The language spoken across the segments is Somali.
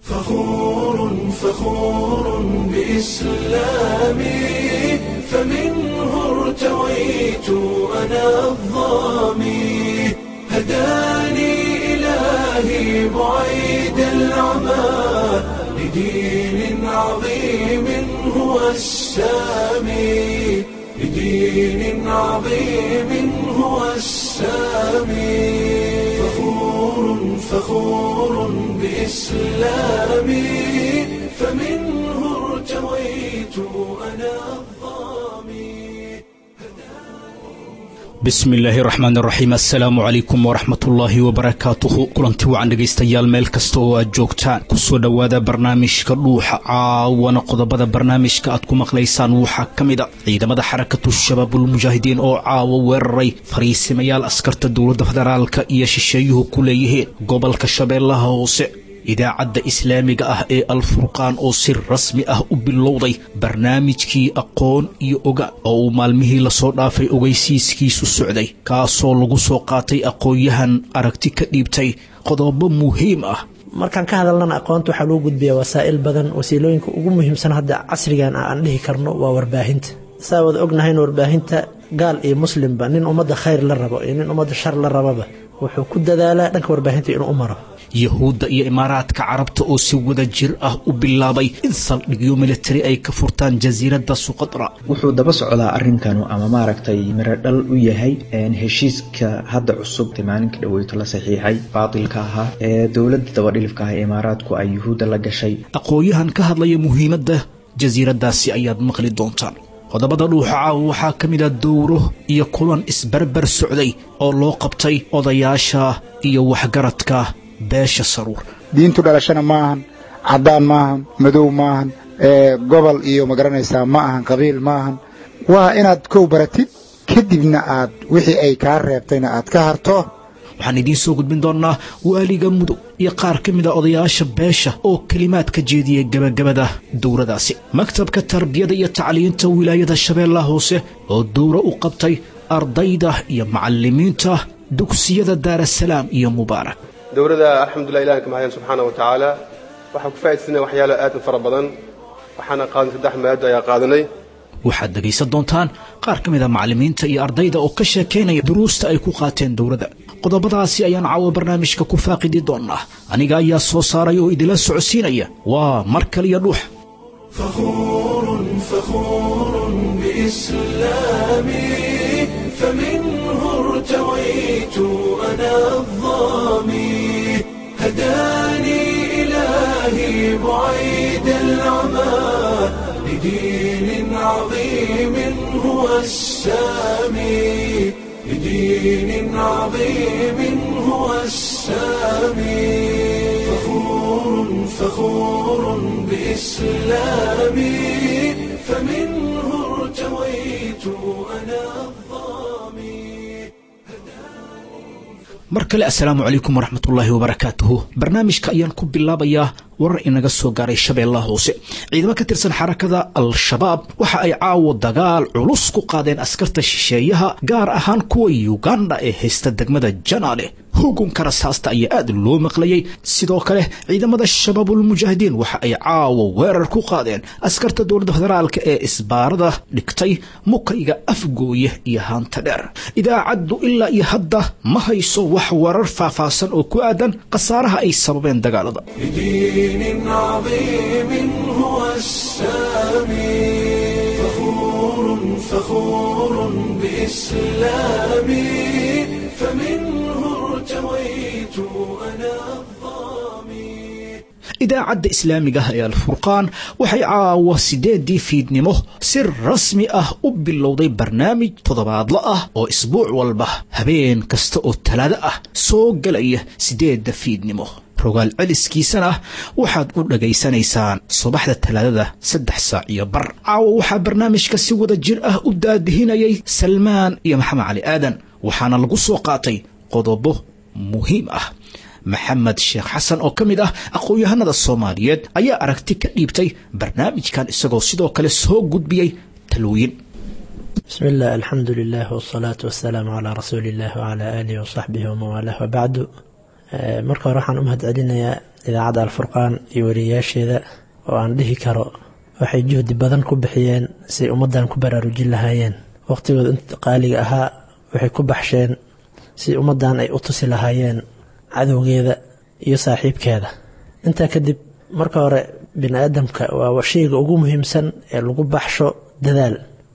فخور فخور بإسلامي فمنه ارتويت أنا الظامي هداني إلهي بعيد العمى لدين عظيم هو السامي لدين عظيم هو السامي فخور فخور بإسلامي فمنه ارتويت أنا الظامي bismi illaahi raxmaan raxiim assalaamu calaykum waraxmatullaahi wabarakaatuhu kulanti wacan dhegaystayaal meel kasta oo aad joogtaan kusoo dhowaada barnaamijka dhuuxa caawana qodobada barnaamijka aad ku maqlaysaan waxaa ka mid a ciidamada xarakatu shabaabulmujaahidiin oo caawa weeraray fariisimayaal askarta dowladda federaalka iyo shisheeyuhu ku leeyihiin gobolka shabeellaha hoose idaacadda islaamiga ah ee alfurqaan oo si rasmi ah u bilowday barnaamijkii aqoon iyo oga oo uu maalmihii lasoo dhaafay ogeysiiskiisu socday kaasoo lagu soo qaatay aqoon-yahan aragti ka dhiibtay qodobo muhiim ah markaan ka hadalnana aqoonta waxaa loo gudbiyaa wasaa'il badan wasiilooyinka ugu muhiimsan hadda casrigan ah aan dhihi karno waa warbaahinta saa wada ognahayna warbaahinta gaal iyo muslimba nin ummadda khayr la rabo iyo nin ummadda shar la rababa wuxuu ku dadaalaa dhanka warbaahinta inuu u maro yahuudda iyo imaaraadka carabta oo si wada jir ah u bilaabay in saldhigyo militari ay ka furtaan jasiiradda suqadra wuxuu daba socdaa arrinkanu ama maaragtay mirodhal u yahay heshiiska hadda cusub maalinka dhaweyto la saxiixay baatilka ahaa ee dowladda dabadhilifka ah ee imaaraadku ay yuhuudda la gashay aqoon-yahan ka hadlaya muhiimadda jasiiraddaasi ayaad maqli doontaan qodobada dhuuxa caawa waxaa ka mid a dowro iyo kulan isbarbar socday oo loo qabtay odayaasha iyo waxgaradka beesha saruur diintu dhalashana ma ahan caddaan ma ahan madow ma ahan gobol iyo magaranaysaa ma ahan qabiil ma ahan waa inaad kow baratid kadibna aad wixii ay kaa reebtayna aad ka harto waxaan idiin soo gudbin doonnaa waaliga mudug iyo qaar ka mid a odayaasha beesha oo kelimaad ka jeediyay gebagabada dowradaasi maktabka tarbiyada iyo tacliinta wilaayada shabeellaha hoose oo dowro u qabtay ardayda iyo macallimiinta dugsiyada daarasalaam iyo mubaarak dowladda alxamdulilah ilahan ka mahadyan subxaana wa tacaala waxaan ku faa'idaysana waxyaalo aad u fara badan waxaana qaadanay saddex maado ayaa qaadanay waxaad dhegaysan doontaan qaar ka mid a macallimiinta iyo ardayda oo ka sheekaynaya duruusta ay ku qaateen dowladda qodobadaasi ayaan caawa barnaamijka ku faaqidi doonnaa aniga ayaa soo saaray oo idila socodsiinaya waa mar kaliya dhuux فخور فخور بإسلامي فمنه ارتويت أنا الظامي هداني إلهي بعيد العمى لدين عظيم هو السامي لدين عظيم هو السامي فخور فخور بإسلامي فمنه ارتويت أنا الظامي mar kale assalaamu calaykum waraxmatullaahi wabarakaatuhu barnaamijka ayaan ku bilaabayaa warar inaga soo gaaray shabeellaha hoose ciidamo ka tirsan xarakada al-shabaab waxa ay caawo dagaal culus ku qaadeen askarta shisheeyaha gaar ahaan kuwa yuganda ee haysta degmada janaale hugunka rasaasta ayaa aad loo maqlayay sidoo kale ciidamada shabaabulmujaahidiin waxa ay caawo weerar ku qaadeen askarta dowladda federaalka ee isbaarada dhigtay mukayga afgooye iyo haanta dheer idaacaddu ilaa iyo hadda ma hayso wax warar faahfaahsan oo ku aadan khasaaraha ay sababeen dagaalada لدين عظيم هو السامي فخور فخور بإسلامي فمنه ارتويت أنا الظامي idaacadda islaamiga ah ee alfurqaan waxay caawa sideedii fiidnimo si rasmi ah u bilowday barnaamij toddobaadlo ah oo isbuuc walba habeen kasta oo talaado ah soo gelaya sideedda fiidnimo rogaal celiskiisana waxaad u dhagaysanaysaan subaxda talaadada saddex saac iyo bar caawa waxaa barnaamijka si wada jir ah u daadihinayay salmaan iyo maxamed cali aadan waxaana lagu soo qaatay qodobo muhiim ah maxamed sheekh xasan oo ka mid ah aqoon-yahanada soomaaliyeed ayaa aragti ka dhiibtay barnaamijkan isagoo sidoo kale soo gudbiyey talooyin بسم الله الحمد لله والصلاة والسلام على رسول الله وعلى آله وصحبه ومن والاه وبعد marka hore waxaan u mahad celinayaa idaacadda alfurqaan iyo wariyayaasheeda oo aan dhihi karo waxay juhdi badan ku bixiyeen siay ummaddan ku baraarujin lahaayeen waqhtigooda inta qaaliga ahaa waxay ku baxsheen si ummaddan ay u tusi lahaayeen cadowgeeda iyo saaxiibkeeda intaa kadib marka hore bini aadamka waa shayga ugu muhiimsan ee lagu baxsho dadaal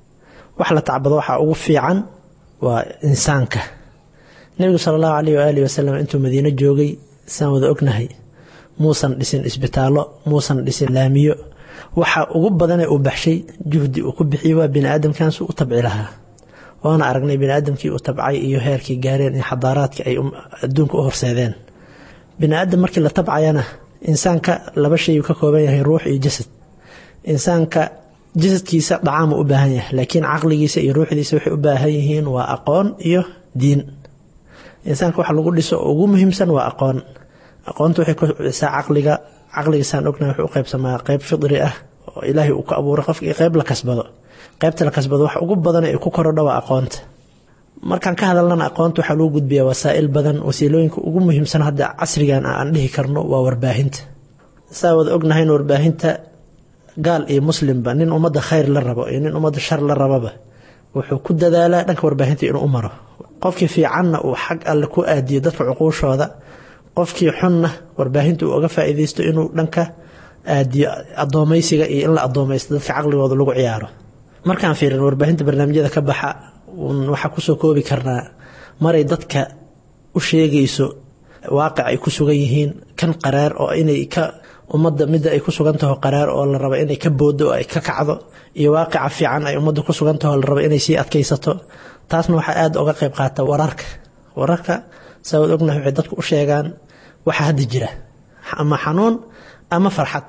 wax la tacbado waxaa ugu fiican waa insaanka nebigu sala allahu caleyh waaalih wasalam intuu madiino joogay saan wada ognahay muusan dhisin isbitaallo muusan dhisin laamiyo waxa ugu badanee uu baxshay juhdi uu ku bixiyey waa bini aadamkansu u tabci lahaa waana aragnay bini aadamkii uu tabcay iyo heerkii gaareen iyo xadaaraadka ay adduunka u horseedeen bini aadam markii la tabcayana insaanka laba shay uu ka kooban yahay ruux iyo jasad insaanka jasadkiisa dhacaamuu u baahan yahay laakiin caqligiisa iyo ruuxdiisa waxay u baahan yihiin waa aqoon iyo diin insaanka waxa lagu dhiso oo ugu muhiimsan waa aqoon aqoonta waxay ku kobcisaa caqliga caqligiisaan ognahay wuxuu u qaybsamaa qayb fidri ah oo ilaahay uu ka abuuray qofka iyo qayb la kasbado qaybta la kasbado wax ugu badan ee ku korodha waa aqoonta markaan ka hadalnana aqoonta waxaa lagu gudbiyaa wasaa'il badan wasiilooyinka ugu muhiimsan hadda casrigan aan dhihi karno waa warbaahinta saa wada ognahayn warbaahinta gaal iyo muslimba nin ummadda khayr la rabo iyo nin ummadda shar la rababa wuxuu ku dadaalaa dhanka warbaahinta inuu u maro qofkii fiicanna uu xag alle ku aadiyo dadka cuquushooda qofkii xunna warbaahinta uu oga faa'iidaysto inuu dhanka aadiyo addoomaysiga iyo in la addoomaysto dadka caqligooda lagu ciyaaro markaan fiirin warbaahinta barnaamijyada ka baxa waxaa kusoo koobi karnaa maray dadka u sheegayso waaqic ay ku sugan yihiin kan qaraar oo inay ka ummadda midda ay ku sugan taho qaraar oo la rabo inay ka booddo oo ay ka kacdo iyo waaqica fiican ay ummadda ku sugan taho la rabo inay sii adkaysato taasna waxaa aada uga qayb qaata wararka wararka saa waad ognahay waxay dadku u sheegaan waxa hadda jira ama xanuun ama farxad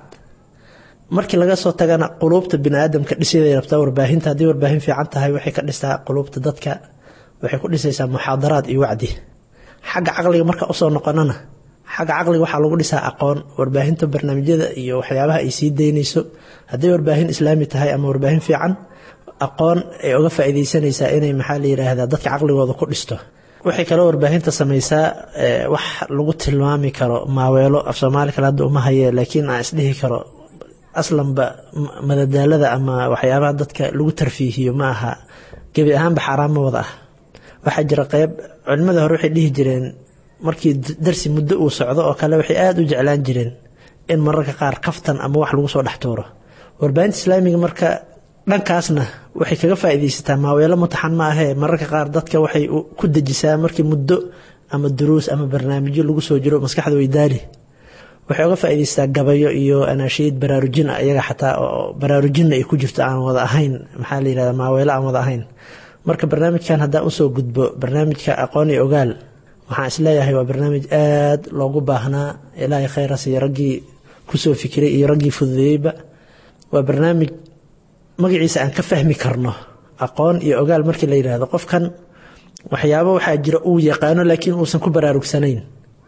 markii laga soo tagana quluubta bini aadamka dhisiday rabtaa warbaahinta haddii warbaahin fiican tahay waxay ka dhistaa quluubta dadka waxay ku dhisaysaa muxaadaraad iyo wacdi xagga caqliga marka usoo noqonana xagga caqliga waxaa lagu dhisaa aqoon warbaahinta barnaamijyada iyo waxyaabaha ay sii daynayso hadday warbaahin islaami tahay ama warbaahin fiican aqoon ay uga faa'iidaysanaysaa inay maxaa la yidhaahdaa dadka caqligooda ku dhisto waxay kaloo warbaahinta samaysaa wax lagu tilmaami karo maaweelo af soomaali kale hadda uma haye laakiin aan isdhihi karo aslanba madadaalada ama waxyaabaha dadka lagu tarfiihiyo ma aha gebi ahaanba xaaraan ma wada ah waxaa jira qeyb culimmada hore waxay dhihi jireen markii darsi muddo uu socdo oo kale waxay aada u jeclaan jireen in mararka qaar kaftan ama wax lagu soo dhex tuuro warbaahinta islaamiga marka dhankaasna waxay kaga faa'iidaysataa maaweelo mutaxan ma ahee mararka qaar dadka waxay ku dejisaa markii muddo ama duruus ama barnaamijyo lagu soo jiro maskaxda weydaali waxay uga faa'iidaysataa gabayo iyo anaashiid baraarujin ah iyaga xataa oo baraarujinna ay ku jirto aan wada ahayn maxaa la yidhahda maaweelo aan wada ahayn marka barnaamijkan haddaan usoo gudbo barnaamijka aqoon iyo ogaal waxaan isleeyahay waa barnaamij aad loogu baahnaa ilaahay khayras iyo raggii kusoo fikiray iyo raggii fududeeyeyba waa barnaamij magaciisa aan ka fahmi karno aqoon iyo ogaal markii la yidhaahdo qofkan waxyaabo waxaa jira uu yaqaano laakiin uusan ku baraarugsanayn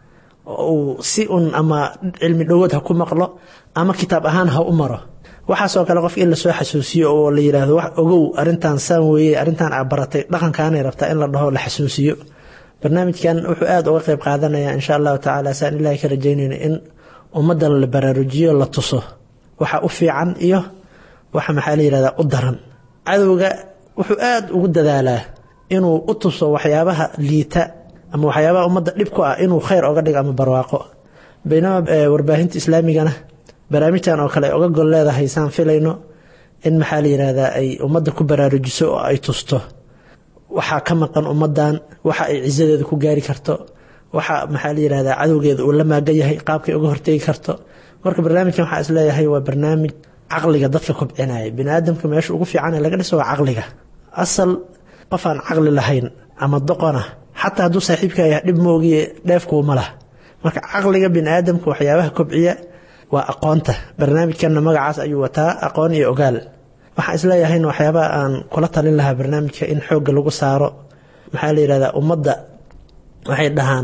uu si un ama cilmi dhowood ha ku maqlo ama kitaab ahaan ha u maro waxaasoo kale qofka in lasoo xasuusiyo oo la yidhaahdo wax ogow arrintan saan weeye arrintan aa baratay dhaqankaanay rabtaa in la dhaho la xasuusiyo barnaamijkan wuxuu aada uga qayb qaadanayaa insha allahu tacaala saan ilaahay ka rajaynayno in ummadda la baraarujiyo la tuso waxa u fiican iyo waxa maxaa la yihahdaa u daran cadowga wuxuu aada ugu dadaalaa inuu u tuso waxyaabaha liita ama waxyaabaha ummadda dhib ku ah inuu khayr oga dhigo ama barwaaqo baynama warbaahinta islaamigana barnaamijtan oo kale ay oga gol leedahay saan filayno in maxaa la yihahdaa ay ummadda ku baraarujiso oo ay tusto waxaa ka maqan ummaddan waxa ay cisadeeda ku gaari karto waxa maxaa la yihahdaa cadowgeeda uu la maagan yahay qaabkay uga hortegi karto marka barnaamijkan waxaa isleeyahay waa barnaamij caqliga dadka kobcinaya bini aadamka meesha ugu fiican ee laga dhiso waa caqliga asal qof aan caqli lahayn ama doqona xataa hadduu saaxiibka yahay dhib moogiye dheefkuuma lah marka caqliga bini aadamka waxyaabaha kobciya waa aqoonta barnaamijkanna magacaas ayuu wataa aqoon iyo ogaal waxaan isleeyahayna waxyaabaha aan kula talin lahaa barnaamijka in xoogga lagu saaro maxaa la yihahdaa ummadda waxay dhahaan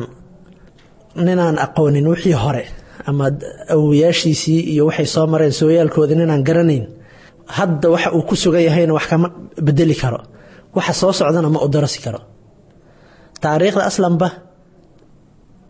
ninaan aqoonin wixii hore ama awoyaashiisii iyo waxay soo mareen sooyaalkoodii ninaan garanayn hadda waxa uu ku sugan yahayna wax kama bedeli karo waxa soo socdana ma u darasi karo taariikhda aslanba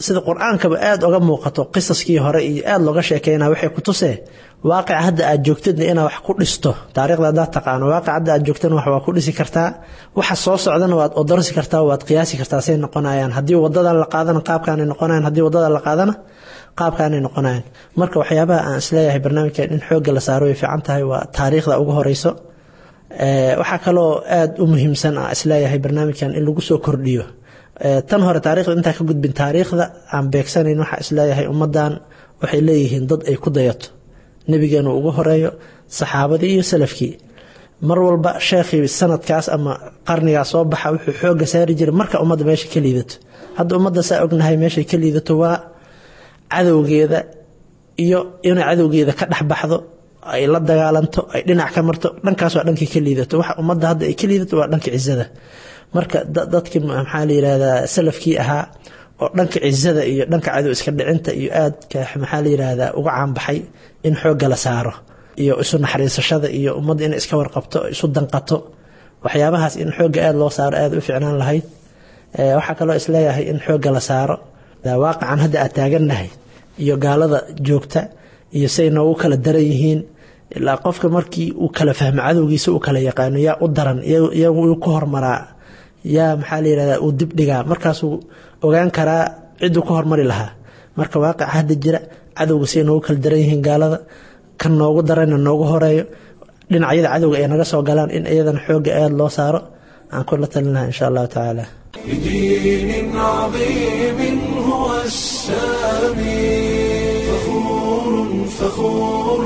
sida qur-aankaba aada oga muuqato qisaskii hore iyo aada looga sheekeynaa waxay ku tusee waaqica hadda aad joogtidna inaad wax ku dhisto taarikhda haddaad taqaano waaqic hadda aad joogtana wax waa ku dhisi kartaa waxa soo socdana waad odorsi kartaa waad qiyaasi kartaa say noqonayaan haddii wadadan la qaadana qaabkaanay noqonayan haddii wadada la qaadana qaabkaanay noqonayan marka waxyaabaha aan isleeyahay barnaamijkan in xoogga la saaro way fiican tahay waa taariikhda ugu horeyso waxaa kaloo aada u muhiimsan aan isleeyahay barnaamijkan in lagu soo kordhiyo tan hore taarikhda intaa ka gudbin taariikhda aan beegsanayn waxaa isleeyahay ummadan waxay leeyihiin dad ay ku dayato nebigeenu ugu horeeyo saxaabadii iyo salafkii mar walba sheekhii sanadkaas ama qarnigaas soo baxa wuxuu xooga saari jiray marka ummadda meesha ka liidato hadda ummadda saa ognahay meeshay ka liidato waa cadowgeeda iyo inay cadowgeeda ka dhexbaxdo ay la dagaalanto ay dhinac ka marto dhankaas waa dhankii ka liidato waxa ummadda hadda ay ka liidato waa dhanka cizada marka dadkii maxaa la yidhahdaa salafkii ahaa oo dhanka cizada iyo dhanka cadow iska dhicinta iyo aadka maxaa la yidhahdaa uga caanbaxay in xoogga la saaro iyo isu naxariisashada iyo ummadda inay iska warqabto isu danqato waxyaabahaas in xoogga aada loo saaro aada u ficnaan lahayd waxaa kaloo isleeyahay in xoogga la saaro waaqican hadda aad taagannahay iyo gaalada joogta iyo say noogu kala daran yihiin ilaa qofka markii uu kala fahmo cadowgiisa uu kala yaqaano yaa u daran iyagu uu ka hormaraa yaa maxaa la yihahdaa uu dib dhigaa markaasuu ogaan karaa cidduu ka hormari lahaa marka waaqica hadda jira cadowga say noogu kala daran yihiin gaalada kan noogu darayna noogu horeeyo dhinacyada cadowga ay naga soo galaan in iyadana xoogga aada loo saaro aan kula talin lahaa insha allahu tacaala بدين عظيم هو السامي فخور فخور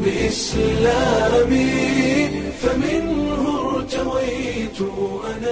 بإسلامي فمنه ارتويت أنا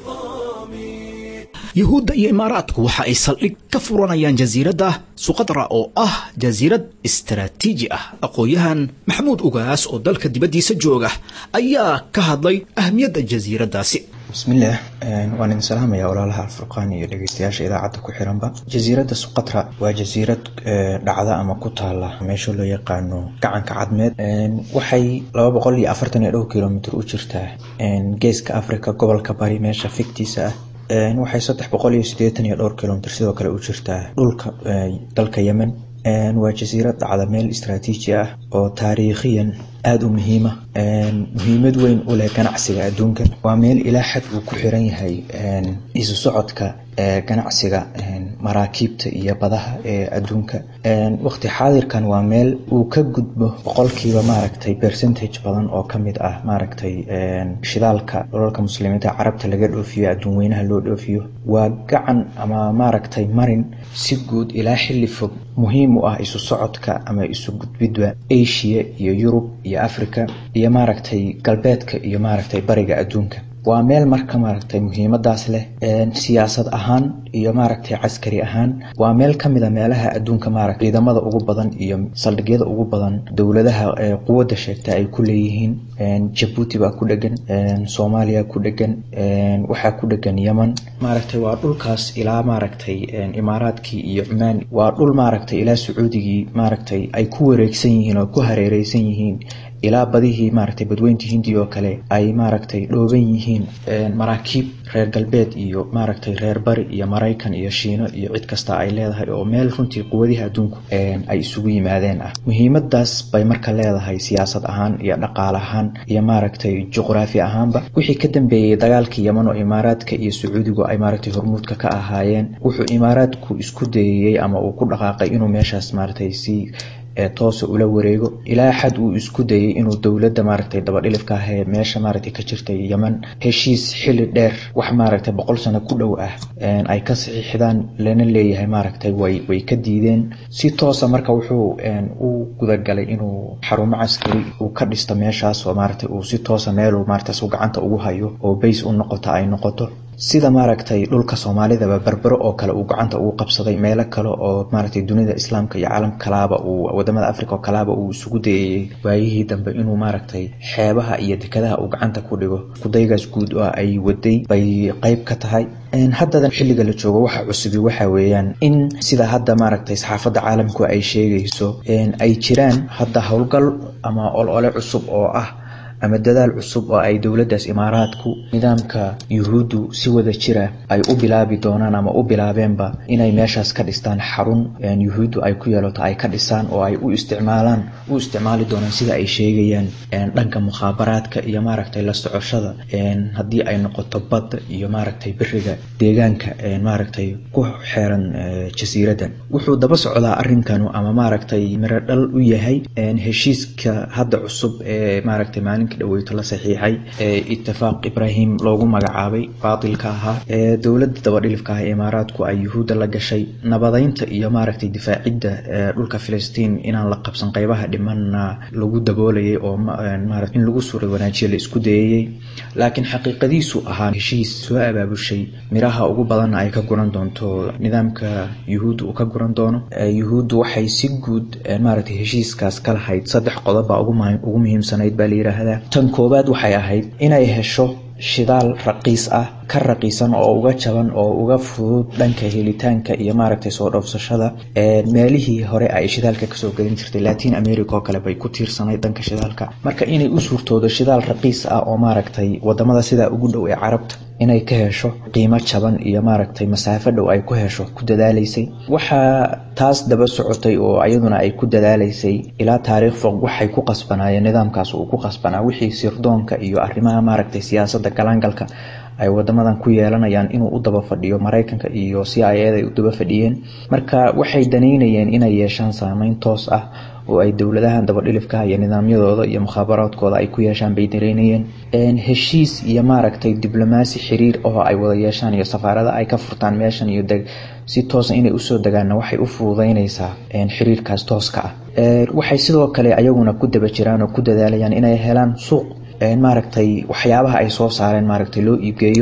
الظامي yuhuudda iyo imaaraadku waxa ay saldhig ka furanayaan jasiiradda suqadra oo ah jasiirad istaraatiiji ah aqoon-yahan maxamuud ugaas oo dalka dibaddiisa jooga ayaa ka hadlay ahmiyadda jasiiraddaasi bismillaah waan idin salaamayaa walaalaha alfurqaan iyo dhegeystayaasha idaacadda ku xiranba jasiiradda suqatra waa jasiirad dhacda ama ku taala meesha loo yaqaano gacanka cadmeed waxay laba boqol iyo afartan iyo dhowr kilomitr u jirtaa geeska africa gobolka bari meesha figtiisa ah waxay saddex boqol iyo siddeetan iyo dhowr kilomitr sidoo kale u jirtaa dhulka dalka yemen waa jasiirad dhacda meel istraatiiji ah oo taariikhiyan aada u muhiima muhiimad weyn u leh ganacsiga adduunka waa meel ilaa xad uu ku xiran yahay isu socodka ganacsiga maraakiibta iyo badaha ee adduunka waqti xaadirkan waa meel uu ka gudbo boqolkiiba maaragtay percentage badan oo kamid ah maaragtay shidaalka dholalka muslimiinta carabta laga dhoofiyo adduun weynaha loo dhoofiyo waa gacan ama maaragtay marin si guud ilaa xilli fog muhiim u ah isu socodka ama isu gudbidba asia iyo yurub iyo africa iyo maaragtay galbeedka iyo maaragtay bariga adduunka waa meel marka maaragtay muhiimadaas leh siyaasad ahaan iyo maaragtay caskari ahaan waa meel kamid a meelaha adduunka maaragtay ciidamada ugu badan iyo saldhigyada ugu badan dowladaha quwadda sheegta ay ku leeyihiin jabuuti baa ku dhegan soomaaliya ku dhegan waxaa ku dhegan yeman maaragtay waa dhulkaas ilaa maaragtay imaaraadkii iyo cumaan waa dhul maaragtay ilaa sacuudigii maaragtay ay ku wareegsan yihiin oo ku hareereysan yihiin ilaa badihii maaragtay badweynta hindiya oo kale ay maaragtay dhooban yihiin maraakiib reer galbeed iyo maaragtay reer bari iyo maraykan iyo shiino iyo cid kasta ay leedahay oo meel runtii quwadihi adduunku ay isugu yimaadeen ah muhiimadaas bay marka leedahay siyaasad ahaan iyo dhaqaale ahaan iyo maaragtay juqraafi ahaanba wixii ka dambeeyey dagaalkii yeman oo imaaraadka iyo sacuudigu ay maaragtay hormuudka ka ahaayeen wuxuu imaaraadku isku dayayey ama uu ku dhaqaaqay inuu meeshaas maaragtay si toosa ula wareego ilaa xad uu isku dayay inuu dowladda maaragtay dabadhilifka ah ee meesha maaragtay ka jirtay yeman heshiis xilli dheer wax maaragtay boqol sano ku dhow ah ay ka saxiixdaan lana leeyahay maaragtay way way ka diideen si toosa marka wuxuu u gudagalay inuu xarumo caskari uu ka dhisto meeshaas oo maaragtay uu si toosa meeluu maaragtaas uu gacanta ugu hayo oo bays u noqoto ay noqoto sida maaragtay dhulka soomaalidaba berbero oo kale uu gacanta ugu qabsaday meelo kale oo maaragtay dunida islaamka iyo caalam kalaaba uu wadamada africa oo kalaaba uu isugu dayayey waayihii dambe inuu maaragtay xeebaha iyo dekadaha uu gacanta ku dhigo kudaygaas guud oo ay waday bay qeyb ka tahay haddadan xilliga la joogo waxa cusubi waxa weeyaan in sida hadda maaragtay saxaafadda caalamku ay sheegayso ay jiraan hadda howlgal ama olole cusub oo ah ama dadaal cusub oo ay dowladdaas imaaraadku nidaamka yuhuuddu si wada jira ay u bilaabi doonaan ama u bilaabeenba inay meeshaas ka dhistaan xarun yuhuuddu ay ku yeelato ay ka dhisaan oo ay u isticmaalaan u isticmaali doonaan sida ay sheegayaan dhanka mukhaabaraadka iyo maaragtay la socoshada haddii ay noqoto badda iyo maaragtay beriga deegaanka maaragtay ku xeeran jasiiraddan wuxuu daba socdaa arrinkanu ama maaragtay miro dhal u yahay heshiiska hadda cusub ee maaragtay maalinka dhaweyto la saxiixay ee itifaaq ibraahim loogu magacaabay baatilka ahaa ee dowladda dabadhilifka ah ee imaaraadku ay yuhuudda la gashay nabadeynta iyo maaragtay difaacidda dhulka filistiin inaan la qabsan qeybaha dhimanna lagu daboolayay oo marat in lagu suura wanaajiya la isku dayayey laakiin xaqiiqadiisu ahaa heshiis soo abaabushay miraha ugu badanna ay ka guran doonto nidaamka yuhuudda uu ka guran doono yuhuuddu waxay si guud maaragtay heshiiskaas ka lahayd saddex qodob baa ugu muhiimsanayd baa la yidhaahdaa tan koowaad waxay ahayd inay hesho shidaal raqiis ah ka raqiisan oo uga jaban oo uga fudud dhanka helitaanka iyo maaragtay soo dhoofsashada meelihii hore ay shidaalka kasoo gelin jirtay latin america oo kale bay ku tiirsanayd dhanka shidaalka marka inay u suurtoodo shidaal raqiis ah oo maaragtay wadamada sidaa ugu dhow ee carabta inay ka hesho qiimo jaban iyo maaragtay masaafo dhow ay ku hesho ku dadaalaysay waxaa taas daba socotay oo iyaduna ay ku dadaalaysay ilaa taariikh fog waxay ku qasbanaayeen nidaamkaas uu ku qasbanaa wixii sirdoonka iyo arrimaha maaragtay siyaasadda galaangalka ay wadamadan ku yeelanayaan inuu u daba fadhiyo maraykanka iyo c i eda ay u daba fadhiyeen marka waxay danaynayeen inay yeeshaan saameyn toos ah oo ay dowladahan dabadhilifkaha iyo nidaamyadooda iyo mukhaabaraadkooda ay ku yeeshaan bay danaynayeen heshiis iyo maaragtay diblomaasi xiriir oo ay wada yeeshaan iyo safaarada ay ka furtaan meeshan iyo si toosa inay usoo degaanna waxay u fududeynaysaa xiriirkaas tooska ah waxay sidoo kale ayaguna ku daba jiraan oo ku dadaalayaan inay helaan suuq maaragtay waxyaabaha ay soo saareen maaragtay loo iibgeeyo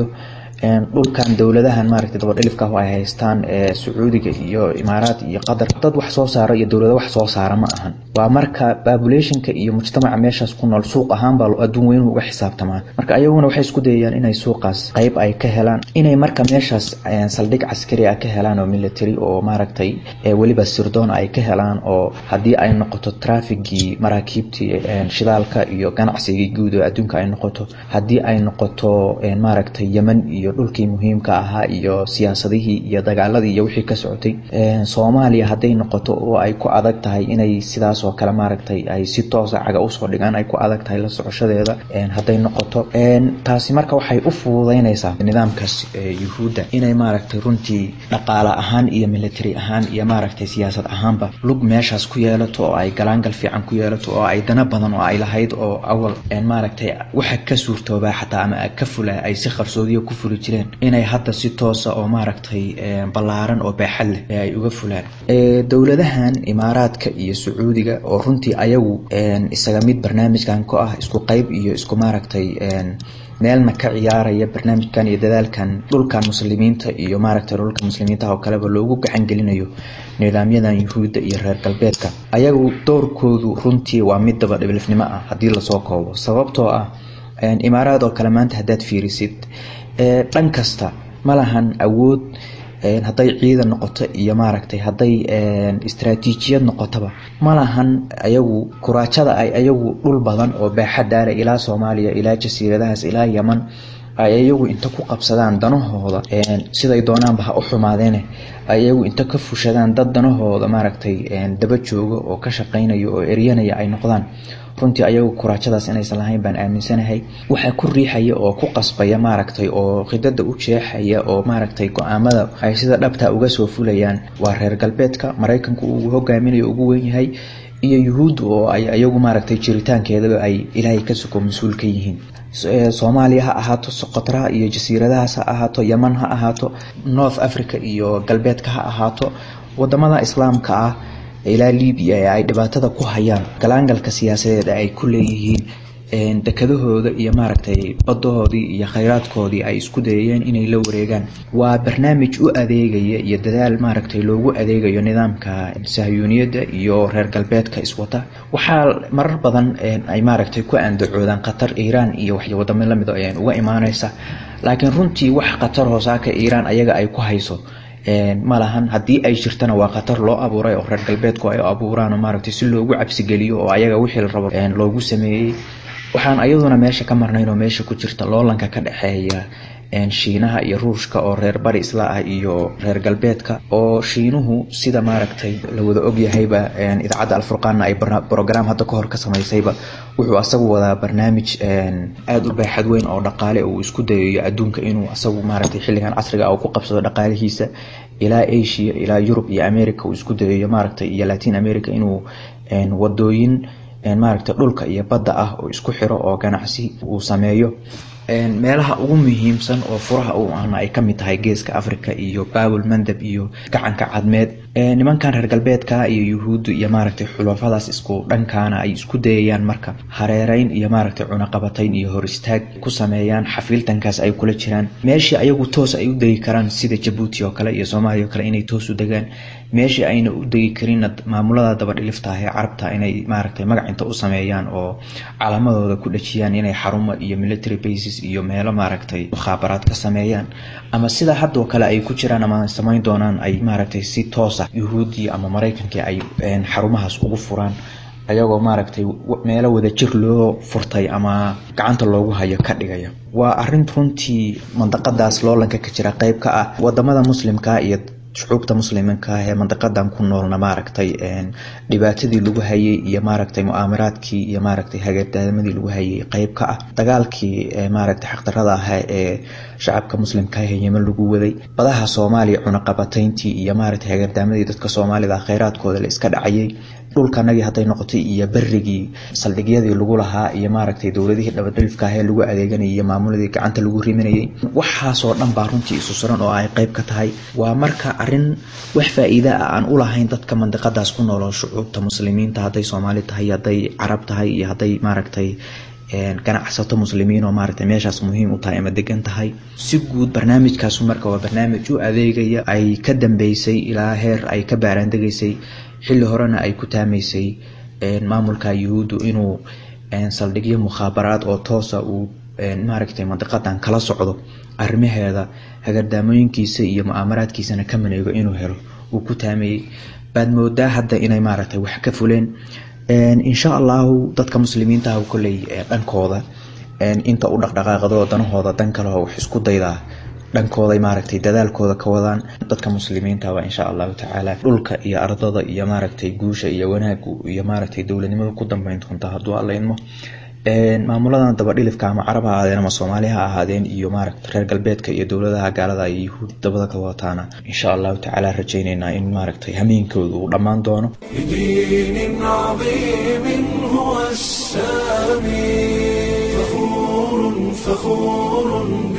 dhulkan dowladahan maaragtay dabadhilifka ah ay haystaan sacuudiga iyo imaaraat iyo qatar dad wax soo saara iyo dowlado wax soo saara ma ahan waa marka populationka iyo mujtamaca meeshaas ku nool suuq ahaan baa adduun weynuhu uga xisaabtamaan marka ayaguna waxay isku dayayaan inay suuqaas qeyb ay ka helaan inay marka meeshaas saldhig caskari ah ka helaan oo military oo maaragtay weliba sirdoon ay ka helaan oo haddii ay noqoto trafigii maraakiibtii shidaalka iyo ganacsigii guud oo adduunka ay noqoto haddii ay noqoto maaragtay yemen iyo dhulkii muhiimka ahaa iyo siyaasadihii iyo dagaaladii iyo wixii ka socotay soomaaliya hadday noqoto oo ay ku adag tahay inay sidaas oo kale maaragtay ay si toosa caga usoo dhigaan ay ku adag tahay la socoshadeeda hadday noqoto taasi marka waxay u fududeynaysaa nidaamkaas yuhuudda inay maaragtay runtii dhaqaale ahaan iyo military ahaan iyo maaragtay siyaasad ahaanba lug meeshaas ku yeelato oo ay galaangal fiican ku yeelato oo ay dana badan oo ay lahayd oo awal maaragtay waxa ka suurtoobaa xataa ama ka fula ay si qarsoodiya ku fuli jireen inay hadda si toosa oo maaragtay ballaaran oo baaxad leh ay uga fulaan dowladahan imaaraadka iyo sacuudiga oo runtii ayagu isaga mid barnaamijkan ku ah isku qeyb iyo isku maaragtay meelna ka ciyaaraya barnaamijkan iyo dadaalkan dhulkan muslimiinta iyo maaragtay dhulka muslimiinta oo kaleba loogu gacan gelinayo nidaamyadan yuhuudda iyo reer galbeedka ayagu doorkoodu runtii waa mid daba dhibilifnimo ah haddii lasoo koobo sababtoo ah imaaraad oo kale maanta haddaad fiirisid dhan kasta ma lahan awood hadday ciidan noqoto iyo maaragtay hadday istraatiijiyad noqotaba ma lahan ayagu kuraajada ay ayagu dhul badan oo baaxadaale ilaa soomaaliya ilaa jasiiradahaas ilaa yeman ay ayagu inta ku qabsadaan danahooda siday doonaanba ha u xumaadeene ay ayagu inta ka fushadaan dad danahooda maaragtay daba jooga oo ka shaqaynaya oo eryanaya ay noqdaan runtii ayagu kuraajadaas inaysan lahayn baan aaminsanahay waxaa ku riixaya oo ku qasbaya maaragtay oo khidada u jeexaya oo maaragtay go-aamada ay sida dhabta uga soo fulayaan waa reer galbeedka maraykanku uu hogaaminayo ugu weyn yahay iyo yuhuudda oo ay ayagu maaragtay jiritaankeedaba ay ilaahay ka suko mas-uul ka yihiin soomaaliya ha ahaato soqotraha iyo jasiiradahaas ha ahaato yeman ha ahaato north africa iyo galbeedka ha ahaato wadamada islaamka ah ilaa libiya ee ay dhibaatada ku hayaan galaangalka siyaasadeed ay ku leeyihiin dekadahooda iyo maaragtay badahoodii iyo khayraadkoodii ay isku dayayeen inay la wareegaan waa barnaamij u adeegaya iyo dadaal maaragtay loogu adeegayo nidaamka sahyuuniyadda iyo reer galbeedka iswata waxaa marar badan ay maaragtay ku andacoodaan qatar iiraan iyo wax wadamo lamid uga imaaneysa laakiin runtii wax qatar hoosaaka iiraan ayaga ay ku hayso ma lahan haddii ay jirtana waa khatar loo abuuray oo reer galbeedku ay abuuraan maaragtay si loogu cabsigeliyo oo ayaga wixii la rabo loogu sameeyey waxaan ayaduna meesha ka marnayn oo meesha ku jirta loolanka ka dhexeeya shiinaha iyo ruushka oo reer bari isla ah iyo reer galbeedka oo shiinuhu sida maaragtay la wada ogyahayba idaacadda alfurqaanna ay brogram hadda kahor ka samaysayba wuxuu asagu wadaa barnaamij aada u baaxad weyn oo dhaqaale uu isku dayayo adduunka inuu asagu maaragtay xilligan casriga uu ku qabsado dhaqaalihiisa ilaa asia ilaa yurub iyo america uu isku dayayo maaragtay iyo latin america inuu wadooyin maaragtay dhulka iyo badda ah oo isku xiro oo ganacsi uu sameeyo meelaha ugu muhiimsan oo furaha u ahna ay kamid tahay geeska africa iyo babul mandab iyo gacanka cadmeed nimankan reer galbeedka iyo yuhuuddu iyo maaragtay xulafadaas isku dhankaana ay isku dayayaan marka hareereyn iyo maaragtay cunaqabatayn iyo hor istaag ku sameeyaan xafiiltankaas ay kula jiraan meeshii ayagu toos ay u degi karaan sida jabuuti oo kale iyo soomaaliya oo kale inay toos u degaan meeshii ayna u degi karinna maamulada dabadhilifta ah ee carabta inay maaragtay magacinta u sameeyaan oo calaamadooda ku dhajiyaan inay xarumo iyo military bases iyo meelo maaragtay mukhaabaraad ka sameeyaan ama sida haddoo kale ay ku jiraan ama samayn doonaan ay maaragtay si toosa yuhuudiya ama maraykanka ay xarumahaas ugu furaan ayagoo maaragtay meelo wada jir loo furtay ama gacanta loogu hayo ka dhigaya waa arin runtii mandaqadaas loolanka ka jira qeyb ka ah wadamada muslimka iyo shucuubta musliminka ah ee mandaqadan ku noolna maaragtay dhibaatadii lagu hayay iyo maaragtay mu'aamaraadkii iyo maaragtay hagaadaamadii lagu hayay qeyb ka ah dagaalkii maaragtay xaqdarada ahaa ee shacabka muslimka ah ee yemen lagu waday badaha soomaaliya cunaqabatayntii iyo maaragtay hagaadaamadii dadka soomaalida kheyraadkooda la iska dhacayay dhulkanagii hadday noqotay iyo berigii saldhigyadii lagu lahaa iyo maaragtay dowladihii dhabadhilifka ah ee lagu adeeganayay iyo maamuladii gacanta lagu riminayay waxaasoo dhan baa runtii isu suran oo ay qeyb ka tahay waa marka arin wax faa-iida ah aan u lahayn dadka mandiqadaas ku nooloo shucuubta muslimiinta hadday soomaali tahay hadday carab tahay iyo hadday maaragtay ganacsato muslimiin oo maaragtay meeshaas muhiim u tahay ama degan tahay si guud barnaamijkaasu marka waa barnaamij u adeegaya ay ka dambeysay ilaa heer ay ka baaraandegaysay xilli horena ay ku taamaysay maamulka yuhuuddu inuu saldhigyo mukhaabaraad oo toosa uu maaragtay mandiqadan kala socdo arrimaheeda hagardaamooyinkiisa iyo mu'aamaraadkiisana ka maneego inuu helo uu ku taamayey baad moodaa hadda inay maaragtay wax ka fuleen insha allahu dadka muslimiinta ah kolley dhankooda inta u dhaqdhaqaaqdo danahooda dan kaleho wax isku daydaa dhankooday maaragtay dadaalkooda ka wadaan dadka muslimiinta waa insha allahu tacaala dhulka iyo ardada iyo maaragtay guusha iyo wanaagu iyo maaragtay dowladnimada ku dambeyn doonta hadduu alla idmo maamuladan dabadhilifka ama carab ha ahaadeen ama soomaali ha ahaadeen iyo maaragta reer galbeedka iyo dowladaha gaalada iyo yuhuud dabada ka wataana insha allahu tacaala rajayneynaa in maaragtay hameenkooda uu dhammaan doono بدين عظيم هو السامي فخور فخور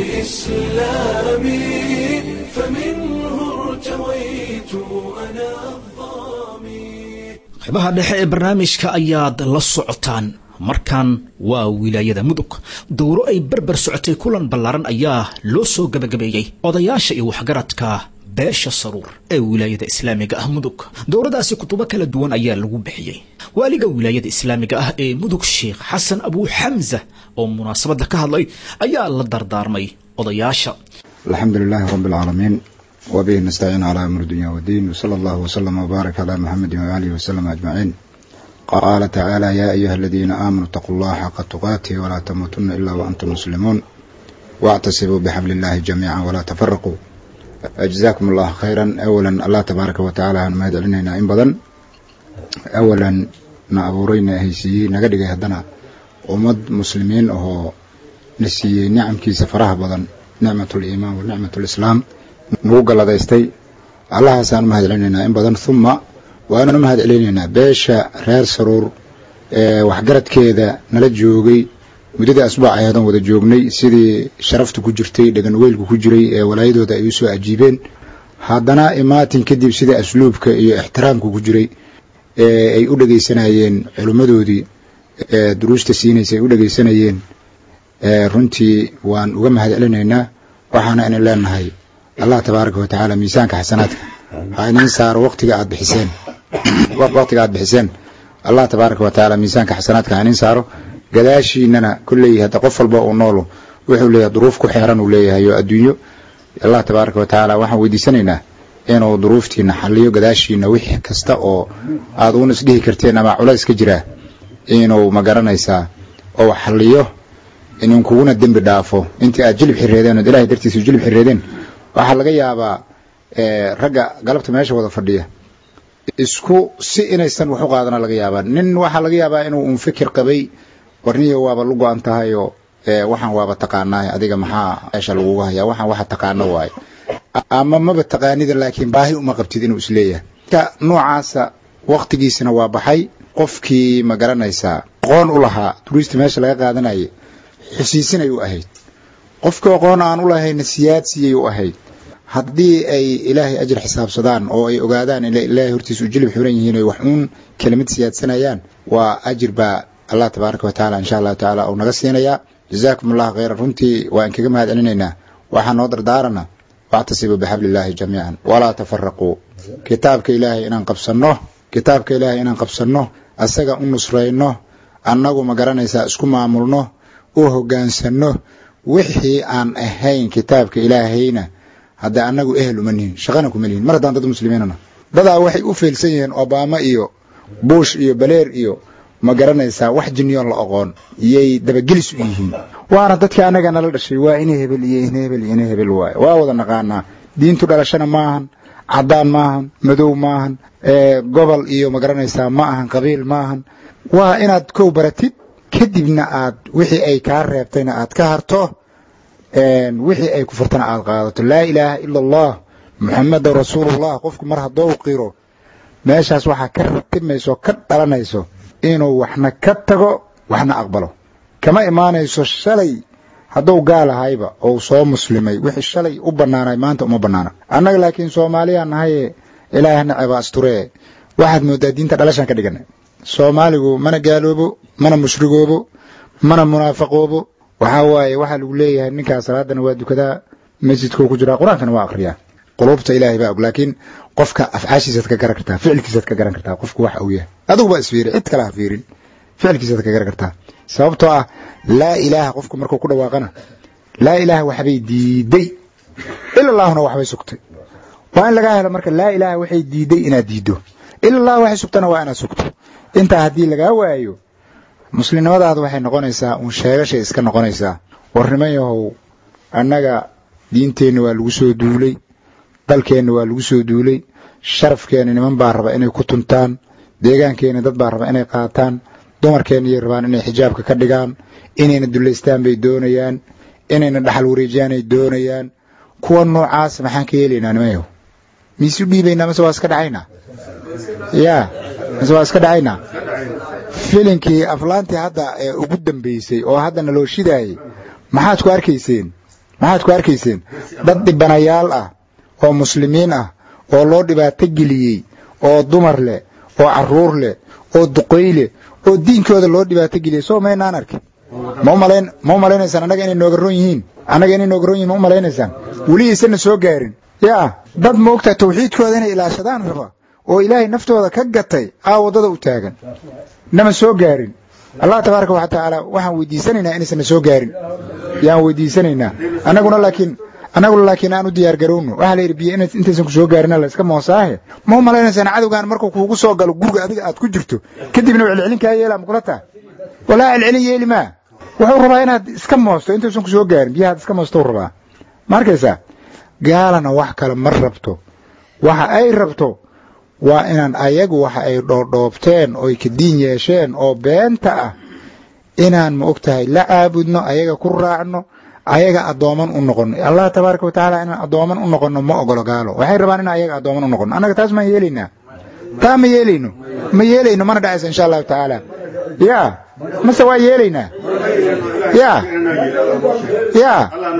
بإسلامي فمنه ارتويت أنا الظامي qaybaha dhexe ee barnaamijka ayaad la socotaan markan waa wilaayada mudug dowro ay berber socotay kulan ballaaran ayaa loo soo gebagabeeyey odayaasha iyo waxgaradka beesha saruur ee wilaayada islaamiga ah mudug dowradaasi kutubo kala duwan ayaa lagu bixiyey waaliga wilaayada islaamiga ah ee mudug sheekh xasan abuu xamza oo munaasabadda ka hadlay ayaa la dardaarmay odayaasha الحمد لله رب العالمين وبه نستعين على أمر الدنيا والدين وصلى الله وسلم وبارك على محمد وآله وسلم أجمعين قال تعالى يا أيها الذين آمنوا اتقوا الله حق تقاته ولا تموتن إلا وأنتم مسلمون واعتصموا بحبل الله جميعا ولا تفرقوا جزاكم الله خيرا أولا الله تبارك وتعالى أن ما يدعلنا إن بدن أولا نأبورينا هيسيي نقدق هدنا ومد مسلمين أهو نسيي نعم كي سفرها بدن نعمة الإيمان ونعمة الإسلام نوغا لديستي الله سان ما هدعلنا إن بدن ثم waananu mahad celinaynaa beesha reer saruur ee waxgaradkeeda nala joogay muddada asbuuc ayaadan wada joognay sidii sharafta ku jirtay dhegan weylku ku jiray ee walaayadooda ay u soo ajiibeen haddana imaatin kadib sida asluubka iyo ixtiraamka ku jiray ee ay u dhegaysanayeen culimmadoodii ee duruusta siinaysa ay u dhegaysanayeen runtii waan uga mahad celinaynaa waxaana inin leenahay allah tabaaraka watacaala miisaanka xasanaadka ha idin saaro waqtiga aad bixiseen waqtiga aad bixiseen allah tabaaraka wa tacaala miisaanka xasanaadka ha idin saaro gadaashiinana kolley hadda qof walba uu noolu wuxuu leeyahay duruuf ku xeeran uu leeyahay oo adduunyo allah tabaaraka wa tacaala waxaan weydiisanaynaa inuu duruuftiina xaliyo gadaashiina wixii kasta oo aad uun isdhihi karteen ama culays ka jiraa inuu ma garanaysaa oo xalliyo inuu kuguna dembi dhaafo intii aad jilib xireedeen ood ilahay dartiisa jilib xireedeen waxaa laga yaabaa ragga galabta meesha wada fadhiya isku si inaysan wax u qaadana laga yaabaa nin waxaa laga yaabaa inuu un fikir qabay warniyo waaba lu go-an tahayoo waxaan waaba taqaanaay adiga maxaa meesha lagugu hayaa waxaan waxa taqaano waaye ama maba taqaanida laakiin baahi uma qabtid inuu isleeyahay ka noocaasa waktigiisina waa baxay qofkii ma garanaysaa aqoon u lahaa turiista meesha laga qaadanayay xusiisinay u ahayd qofkii aqoon aan u lahayna siyaadsiiyay u ahayd haddii ay ilaahay ajir xisaabsadaan oo ay ogaadaan in ilaahay hortiisa u jilib xiran yihiin oy wax uun kelimad siyaadsanayaan waa ajir baa allah tabaaraka wa tacaala insha allahu tacaala uu naga siinayaa jazaakum allahu khayran runtii waan kaga mahad celinaynaa waxaa noo dardaarana wactasibuu bixabliillaahi jamiican walaa tafaraquu kitaabka ilaahay inaan qabsanno kitaabka ilaahay inaan qabsanno asaga u nusrayno annagu ma garanaysaa isku maamulno u hoggaansanno wixii aan ahayn kitaabka ilaahayna hadda annagu ehel uma nihin shaqana kuma lihin mar haddaan dad muslimiinana dadaa waxay u feelsan yihiin obama iyo bush iyo baleer iyo ma garanaysaa wax jinniyoon la oqoon iyay dabagelis u yihiin waana dadkii annaga nala dhashay waa ina hebel iyo ina hebel iyo ina hebel waaye waa wada naqaanaa diintu dhalashana maahan caddaan maahan madow maahan gobol iyo ma garanaysaa ma ahan qabiil maahan waa inaad kow baratid kadibna aad wixii ay kaa reebtayna aad ka harto wixii ay ku furtana aad qaadato laa ilaaha ila allah muxamedan rasuulullah qofku mar haddou qiro meeshaas waxaa ka ratimayso ka dhalanayso inuu waxna ka tago waxna aqbalo kama imaanayso shalay hadduu gaal ahayba ou soo muslimay wixii shalay u bannaanay maanta uma bannaana annaga laakiin soomaaliyaan nahaye ilaahay naceba asturee waxaad mooddaa diinta dhalashaan ka dhiganay soomaaligu mana gaaloobo mana mushrigoobo mana munaafaqoobo waxaa waaye waxaa lagu leeyahay ninkaa salaadana waa dukadaa masjidkuu ku jiraa qur-aankana waa akhriyaa quluubta ilaahay baa og laakiin qofka afcaashiisaad ka garan kartaa ficilkiisaad ka garan kartaa qofku waxa uu yahay adigu baa isfiiri cid kale ha fiirin ficilkiisaad ka garan kartaa sababtoo ah laa ilaaha qofku markuu ku dhawaaqana laa ilaaha waxbay diiday ila allahuna waxbay sugtay waa in lagaa helo marka laa ilaaha waxay diiday inaad diiddo ila allah waxay sugtana waa inaad sugto intaa haddii lagaa waayo muslimnimadaada waxay noqonaysaa uun sheegashay iska noqonaysaa warniman yahow annaga diinteenna waa lagu soo duulay dalkeenna waa lagu soo duulay sharafkeenna niman baa raba inay ku tuntaan deegaankeenna dad baa raba inay qaataan dumarkeenna yay rabaan inay xijaabka ka dhigaan inayna dullaystaan bay doonayaan inayna dhaxal wareejiyaanay doonayaan kuwa noocaas maxaan ka yeelaynaa niman yahow miisu dhiibaynaa mase waa iska dhacaynaa yaa mase waa iska dhacaynaa filinkii aflaantii hadda ee ugu dambaysay oo haddana loo shidaayey maxaad ku arkayseen maxaad ku arkayseen dad dhibanayaal ah oo muslimiin ah oo loo dhibaato geliyey oo dumar leh oo carruur leh oo duqoy leh oo diinkooda loo dhibaato geliyey soo maynaan arkin ma umalayn ma u malaynaysaan annaga inay nooga ron yihiin annaga inay nooga ron yihin ma u malaynaysaan weli aysanna soo gaarin yaa dad moogtaa tawxiidkooda inay ilaashadaan raba oo ilaahay naftooda ka gatay aa waddada u taagan nama soo gaarin allah tabaaraka wa tacaala waxaan weydiisanaynaa inaysan na soo gaarin yaan weydiisanaynaa annaguna laakiin annaguna laakiin aan u diyaar garowno waxaa la yidhi biyo intaysan ku soo gaarina la iska moosaahe ma u malaynaysaan cadowgaan markuu kuugu soo galo guriga adiga aad ku jirto kadibna u celcelin kaa yeelaa makula taa walaa celcelin yeeli maa wuxuu rabaa inaad iska moosto intaysan ku soo gaarin biyahaad iska moosto rabaa ma arkaysaa gaalana wax kale ma rabto waxa ay rabto waa inaan ayagu waxa ay dhoodhoobteen oy ka diin yeesheen oo beenta ah inaan ma og tahay la caabudno ayaga ku raacno ayaga addooman u noqono allah tabaaraka wa tacaala inaan addooman u noqono ma ogolo gaalo waxay rabaan inaan ayaga addooman u noqono annaga taas maan yeelaynaa taa ma yeelayno ma yeelayno mana dhacaysa insha allahu tacaala ya mase waa yeelaynaa ya ya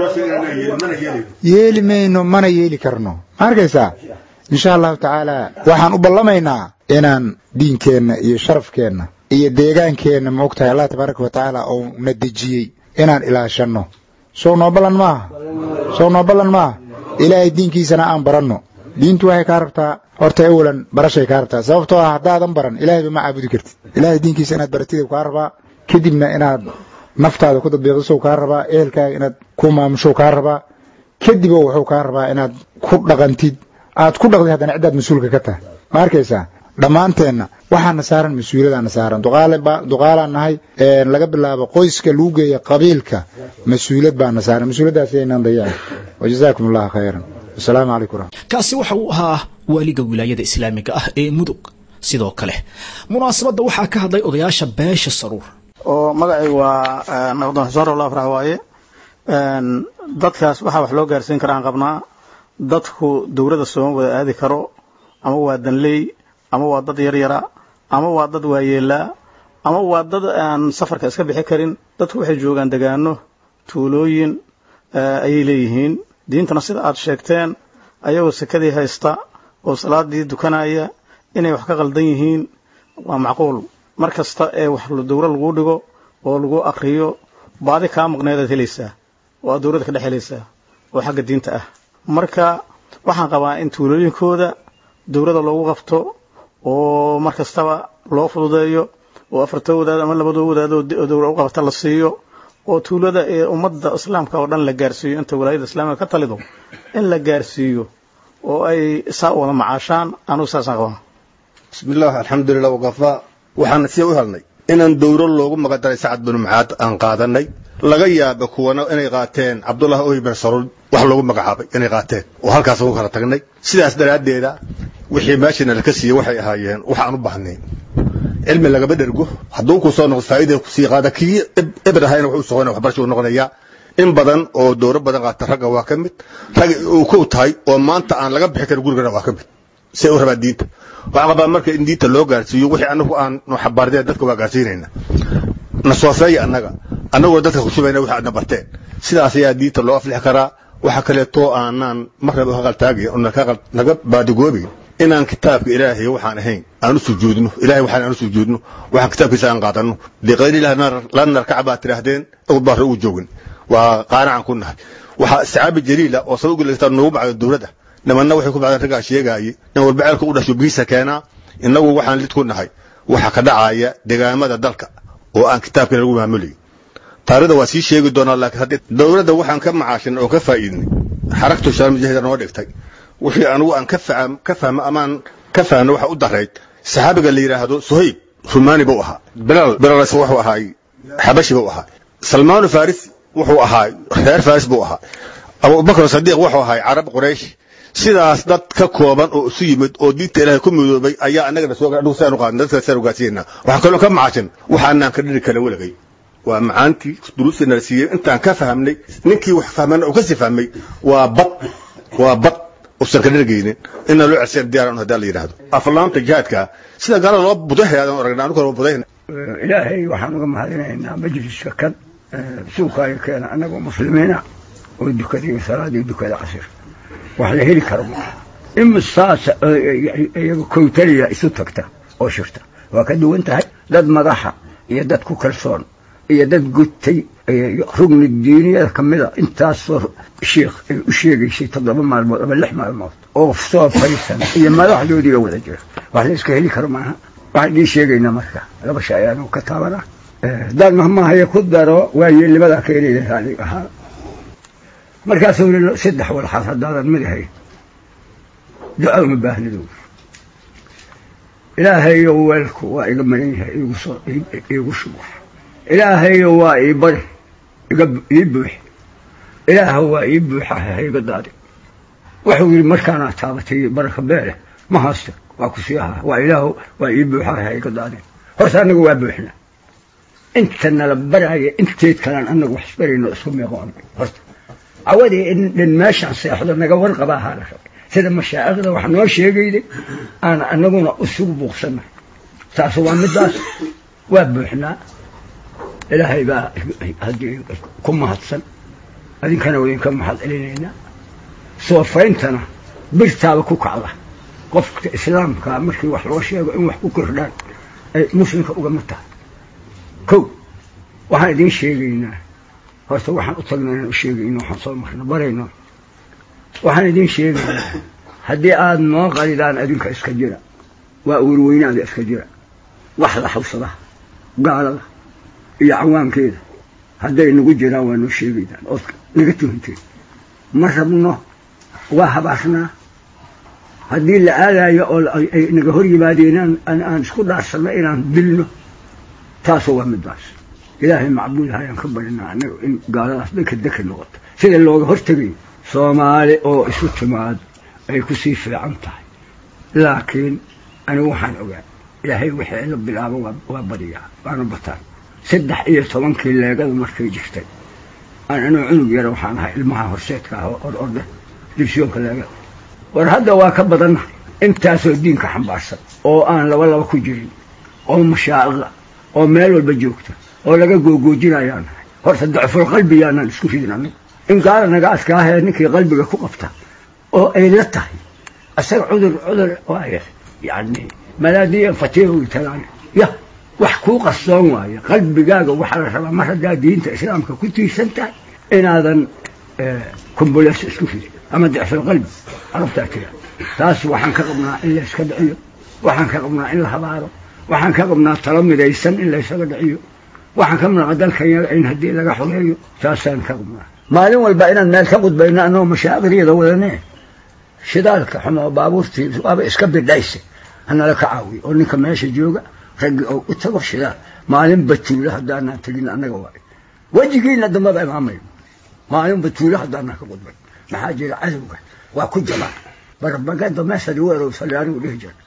yeeli mayno mana yeeli karno ma arkaysaa insha allahu tacaala waxaan u ballamaynaa inaan diinkeenna iyo sharafkeenna iyo deegaankeenna ma og tahay allah tabaaraka wa tacaala oo na dejiyey inaan ilaashanno sow noo ballan maaha sow noo ballan maaha ilaahay diinkiisana aan baranno diintu waxay kaa rabtaa horta awalan barashay kaa rabtaa sababtoo ah haddaadan baran ilaahayba ma caabudi kartid ilaahay diinkiisa inaad baratid kaa rabaa kadibna inaad naftaada ku dadbiiqisow kaa rabaa ehelkaaga inaad ku maamushow kaa rabaa kadibo wuxuu kaa rabaa inaad ku dhaqantid aad ku dhaqdid haddana ciddaad mas-uulka ka tahay ma arkaysaa dhammaanteenna waxaana saaran mas-uuliyadaana saaran duqaalaan nahay laga bilaabo qoyska lagu geeya qabiilka mas-uuliyad baana saaran mas-uuliyaddaas aynaan dayaan wajazaakum allahu khayran wasalaamu calaykum waraxmat kaasi waxa uu ahaa waaliga wilaayada islaamiga ah ee mudug sidoo kale munaasabadda waxaa ka hadlay odayaasha beesha saruur oo magacay waa naqdoon xuseen rowl afrax waaye dadkaas waxaa wax loo gaarsiin karaan qabnaa dadku dowladda sooma wada aadi karo ama waa danley ama waa dad yaryara ama waa dad waayeelaa ama waa dad aan safarka iska bixi karin dadku waxay joogaan degaano tuulooyin ayay leeyihiin diintana sida aad sheegteen ayagoo sekadii haysta oo salaadii dukanaya inay wax ka qaldan yihiin waa macquul mar kasta ee wax dowra lagu dhigo oo lagu akriyo baadi kaa maqneedaad helaysaa oo aad dowladda ka dhex helaysaa oo xagga diinta ah marka waxaan qabaa in tuulooyinkooda dowladda loogu qabto oo mar kastaba loo fududeeyo oo afartoo wadaad ama labadoo wadaad oo dowra u qabata la siiyo oo tuulada ee ummadda islaamka oo dhan la gaarsiiyo inta walaayada islaamiga ka talido in la gaarsiiyo oo ay saa wada macaashaan anugu saasaan qabaa bismillaah alxamdulilah waqafaa waxaana sii u helnay inaan dowro loogu magadaray sacad binu mucaad aan qaadanay laga yaaba kuwana inay qaateen cabdullah ohi bin saruul wax loogu magacaabay inay qaateen oo halkaas ugu kala tagnay sidaas daraaddeeda wixii meeshana laka siiyey waxay ahaayeen wax aan u baahnayn cilmi lagaba dhergo hadduu ku soo noqdo faa'iida kusii qaada kii eber ahayna wuxuu soqonaya waxbarasha uu noqonayaa in badan oo dowro badan qaata ragga waa ka mid rag uu kow tahay oo maanta aan laga bixi karin gurigana waa ka mid say u rabaan diinta waxaan qabaa marka in diinta loo gaarsiiyo wixii anagu aan xabaardeen dadka waa gaarsiinayna na soofeeya annaga annagoo dadka ku shubayna wixii aadna barteen sidaas ayaa diinta loo aflixi karaa waxa kaleeto aanaan marnaba ka qaltaagayn oo naga baadigoobayn inaan kitaabka ilaahay waxaan ahayn aan u sujuudno ilahay waxaan aan u sujuudno waxaan kitaabkiisa aan qaadanno biqayri ilahi la narkaca baad tidhaahdeen awd baa ugu joogin waa qaanacan ku nahay waxaa sacaabi jaliila oo sabab gulata noogu bacdo dowladda nimanna waxay ku bacdeen raggaa sheegaayay in walba ceelka u dhasho biisa keenaa innagu waxaan lid ku nahay waxa ka dhacaya degaamada dalka oo aan kitaabkana lagu maamulayn taarikhda waa sii sheegi doonaa laakiin haddii dowladda waxaan ka macaashin oo ka faa'iidnay xaragtu shaal mujahida noo dhigtay wixii anigu aan ka faham ka fahmo amaan ka fahno waxa u darayd saxaabiga la yidhaahdo suhayb rumaani buu ahaa bilal bilalas wuxuu ahaa xabashi buu ahaa salmaanu farisi wuxuu ahaa reer faris buu ahaa abubakr sadiiq wuxuu ahaa carab quraysh sidaas dad ka kooban oo isu yimid oo diinta ilaahay ku midoobay ayaa annagana soo adhugu saan u qaadnay dadka saan ugaasiyeynaa waxaan kaloo ka macashin waxaanaan ka dhiri kala weligay waa macaantii duruustii nala siiyey intaan ka fahmnay ninkii wax fahmana uu kasii fahmay waa bad waa bad usan ka dhergeynin inna loo cerseen diyaaran hadaa la yidhaahdo aflaanta jihaadka sida gaalada loo budahayaadan aragna anigu loo budahayna ilaahay waxaan uga mahadinaynaa majliska kan suuqaayo keena annagoo muslimiina oo dukadii salaadii dukada casir wax la heli karo maaha imisaas iyaga kowtaliya isu tagta oo shirta waa ka duwan tahay dad madaxa iyo dad ku kalsoon iyo dad gutay rugni diiniyada ka mida intaasoo shiikh ay u sheegaysay toddoba maalmood ama lix maalmood oo soo fariisan iyo madaxdoodii oo wada jira wax la iska heli karo maaha waxaan idiin sheegaynaa marka laba shay ayaanu ka taabanaa daan mahmahaya ku daro waayeelnimadaa ka heli raali ahaa markaasuu yidhi saddex walxaad haddaadan mid ahayn duca uma baahnidu ilaahayo weelku waa iga maran yahay iigu soo iigu shubo ilaahayo waa ii bari iga ii buux ilaaha waa ii buuxaha ha iga daadi wuxuu yidhi markaanaa taabatay baraka beele ma haysto waa ku sii ahaa waa ilaahu waa ii buuxaha ha iga daadi horta annagu waa buuxna inta nala baraya inteed kalaan annagu wax isbarayno isku meeqoon horta cawadii in dhan meeshaan seexdo naga warqaba ahaa la rabay sida mashaa'ikhda wax noo sheegayday aan annaguna isugu buuqsanay taasu waa middaas waa buuxnaa ilaahay baa haddii ku mahadsan adinkana idinka mahad celinaynaa soofayntana birtaaba ku kacda qofka islaamka markii wax loo sheego in wax ku kordhaan ay muslimka ugama tahay kow waxaan idiin sheegaynaa horta waxaan u tagnaa inaan u sheegayno waxaan soo marno barayno waxaan idiin sheegaynaa haddii aada noo qalidaan adinka iska jira waa uurweynaada iska jira wax la xawsada gaalada iyo cawaankeeda hadday nagu jiraan waa noo sheegaydaan ood naga tuhanteen ma rabno waa habaarnaa haddii la aadayo oo ay naga hor yimaadeen aan isku dhaarsanno inaan dilno taasu waa midaas ilaahay macbuud hayaan ka barinaa annaga in gaaladaas dhanka deka noqoto sida looga hortegayo soomaali oo isu timaad ay ku sii fiican tahay laakiin anigu waxaan ogaa ilaahay wixii la bilaabo waa badiyaa waana bataan saddex iyo tobankii leegada markay jirtay aan anuu cunug yara waxaan ahay ilmaha horseedka ah oo ororda dibsiyoonka leegada war hadda waa ka badanna intaasoo diinka xambaarsan oo aan laba laba ku jirin oo mashaa'iqa oo meel walba joogta oo laga googoojinayaan nahay horta dacful qalbi yaanaan isku ridin annaga in gaala naga adkaahee ninkii qalbiga ku qabta oo ay la tahay asaga cudur cudur waaya yani malaadiyan fatiha talaan ya wax kuu qarsoon waaye qalbigaaga waxaa la rabaa mar haddaa diinta islaamka ku tiirsan tahay inaadan kumbuleys isku ridin ama dicful qalbi arabtaa tira taas waxaan ka qabnaa in la iska dhiciyo waxaan ka qabnaa in la habaaro waxaan ka qabnaa talo midaysan in la isaga dhiciyo waxaan ka qabnaa dalkanyaga in haddii laga xogeeyo taasaan ka qabnaa maalin walba inaan meel ka qudbayno annagoo mashaaqiriyada wadane shidaalka xumo baabuurtii waaba iska bidhayse hanala ka caawiyo oo ninka meesha jooga raggi oo u tago shidaal maalin batuulo haddaanaan tegin annaga waayo wejigiina dambada imaamayo maalin batuulo haddaanaan ka qudbay maxaa jira cadowga waa ku jabaan barbagada meeshadi weerow saliyaanigu dhihi jira